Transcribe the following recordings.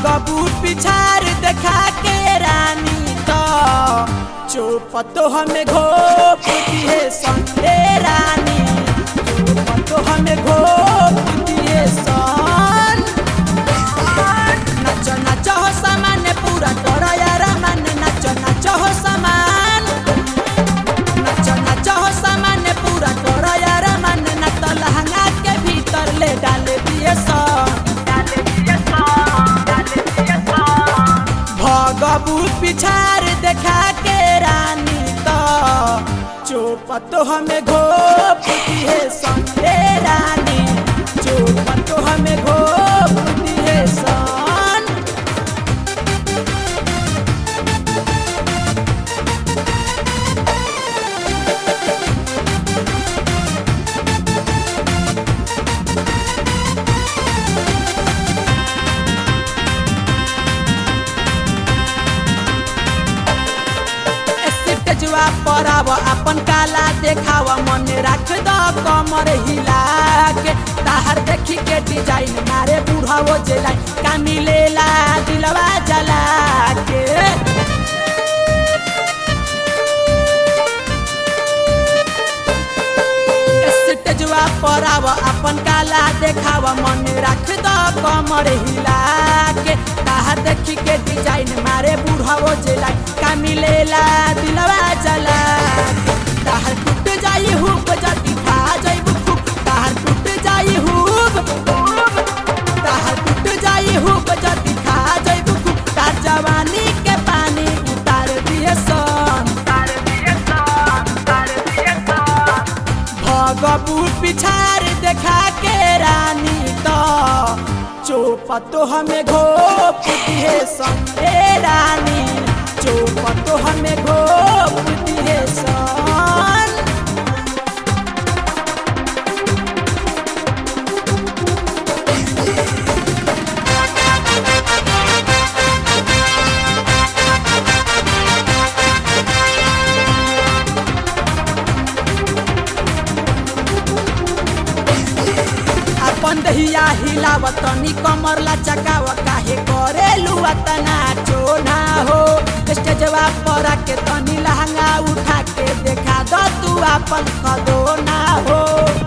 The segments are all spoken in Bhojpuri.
भगबू पिछार देखा के रानी तो चुप तो हमें घोप दिए संगे रानी चुप तो हमें घोप दिए सन नाचो नाचो हो सामान पूरा करो यार मन नाचो नाचो हो सामान नाचो नाचो हो सामान पूरा करो यार मन ना तो लहंगा के भीतर ले डाल दिए सन भगबू पिछार देखा के रानी तो चुप तो हमें घोप दिए संगे रानी चुप तो हमें घोप दिए सन स्टेजवा पर आव अपन काला देखाव मन राख द कमर हिला के ताहर देखी के डिजाइन मारे बूढ़ा वो जेलाई का मिलेला दिलवा जला के स्टेजवा पर आव अपन काला देखाव मन राख द कमर हिला के ताहर देखी के डिजाइन मारे बूढ़ा वो जेलाई का मिलेला दिलवा जला के। ताहर टूट जाई हुब जदी खा जाइब खूब ताहर टूट जाई हुब ताहर टूट जाई हुब जदी खा जाइब खूब तार जवानी के पानी उतार दिए सन भगबू पिछार देखा के रानी तो चुप तो हमें घोप दिए संगे रानी चुप तो हमें घोप दिए सन अपन दहिया हिलावत तनी कमर लचकाव काहे करे लुअतना चोना हो स्टेजवा पर के तनी लहंगा उठा के देखा दो तू अपन खदोना हो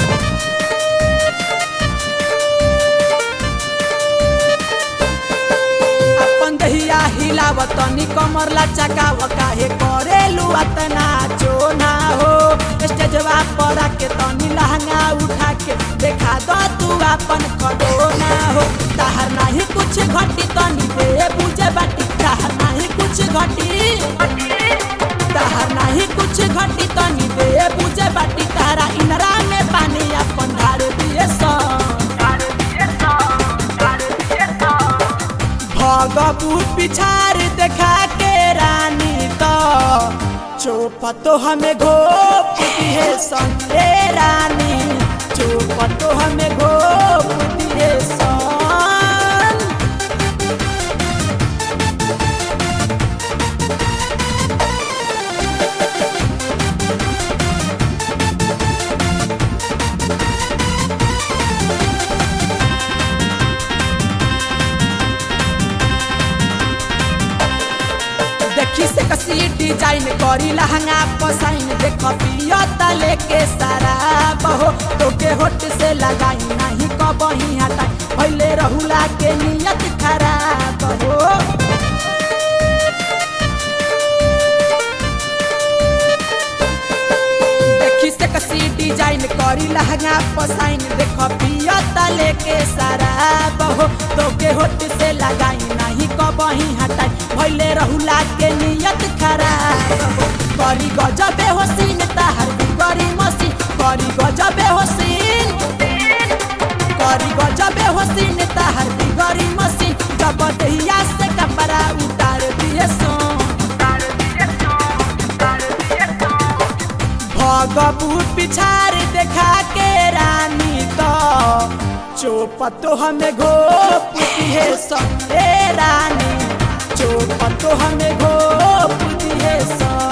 अपन दहिया हिलावत तनी कमर लचकाव काहे करे लुअतना चोना हो स्टेजवा पर के तनी लहंगा उठा के देखा दो तू अपन खडोना हो ताहर नाही कुछ घटी तनी दे बुझे बाटी ताहर नाही कुछ घटी ताहर नाही कुछ घटी तनी दे बुझे बाटी तारा इनरा में पानी अपन ढार दिए सन भगबू पिछार देखा के रानी तो चुप तो हमें घोप दिए संगे रानी चुप तो हमें घोप दिए सन देखी से कसी डिजाइन करी लहंगा पसाइन देख पियो तले के सारा बहो तोके होट से लगाई नहीं कबही हटाई पहले रहुला के नियत खराब हो देखी से कसी डिजाइन करी लहंगा पसाइन देख पियो तले के सारा बहो तोके होट से लगाई नहीं कबही हटाई भैले रहुला के नियत खराब हो करी गजबे होसीन ताहर करी मसीन करी गजबे होसीन करी गजबे होसीन ताहर गरी मसीन जब दहिया से कपड़ा उतार दिए सोन भगबू पिछार देखा के रानी तो चुप तो हमें घोप दिए संगे रानी चुप तो हमें घोप दिए सन